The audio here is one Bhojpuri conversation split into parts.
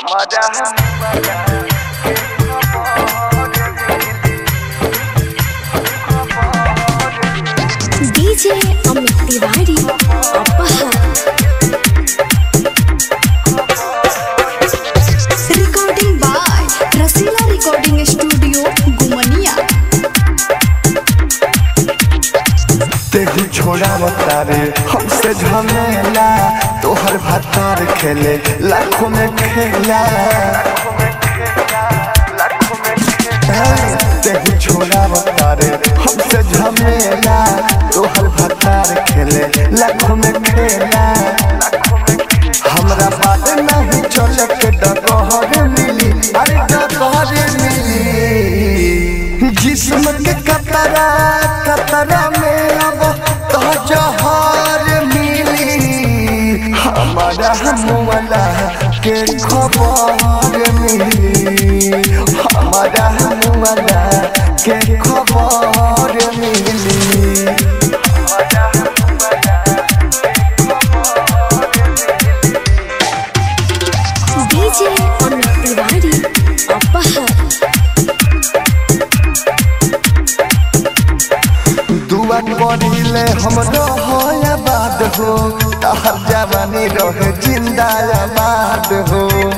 डीजे अमित तिवारी अपहर recording by Rasila recording studio गुमनिया तेहू छोड़ा बतारे हमसे झमेला तोहर भातार खेले लाखों में खेला तेहू छोड़ा बतारे हमसे झमेला तोहर भातार खेले लाखों में खेला हमरा बात नहीं चले के डगहर मिली अरे डगहर मिली जिस्म के कतरा कतरा में अब तो जहर मिली हमारा मुआला के खबर मिली हमारा मुआला के खबर मिली डीजे अमित तिवारी अपहर दुआ करिले हमरो होया बाद हो तहर जवानी रहे जिंदाबाद हो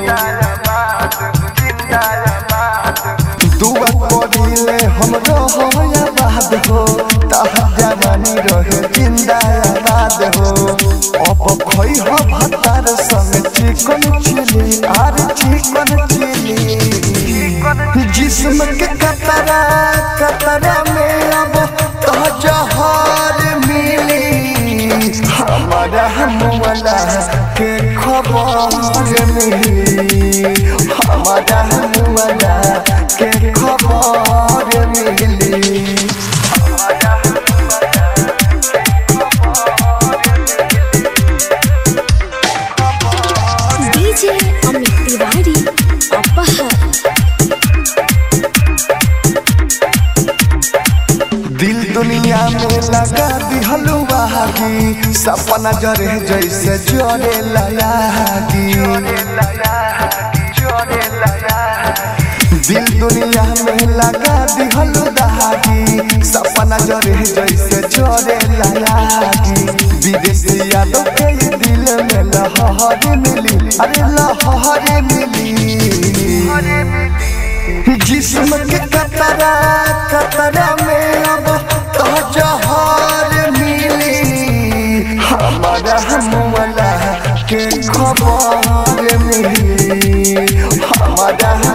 दुआ करिले हमरो होया बाद हो तहर जवानी रहे जिंदाबाद हो अब खई हो भतार संग चिकन चिली आर चिकन चिली जिस्म के कतरा कतरा में अब तो जहर मिली हमारा मुआला के खबर मिली हमारा मुआला के खबर मिली डीजे अमित तिवारी अपहर दिल दुनिया में लगा दिहलु बहागी सपना जरे जैसे जरे लयागी दिल दुनिया में लगा दिहलु दहागी सपना जरे जैसे जरे लयागी विदेशी यादों के ये दिल में लहर मिली अरे लहर मिली जिस्म के कतरा कतरा में अब तो जहर मिली हमारा मुआला के खबर मिली हमारा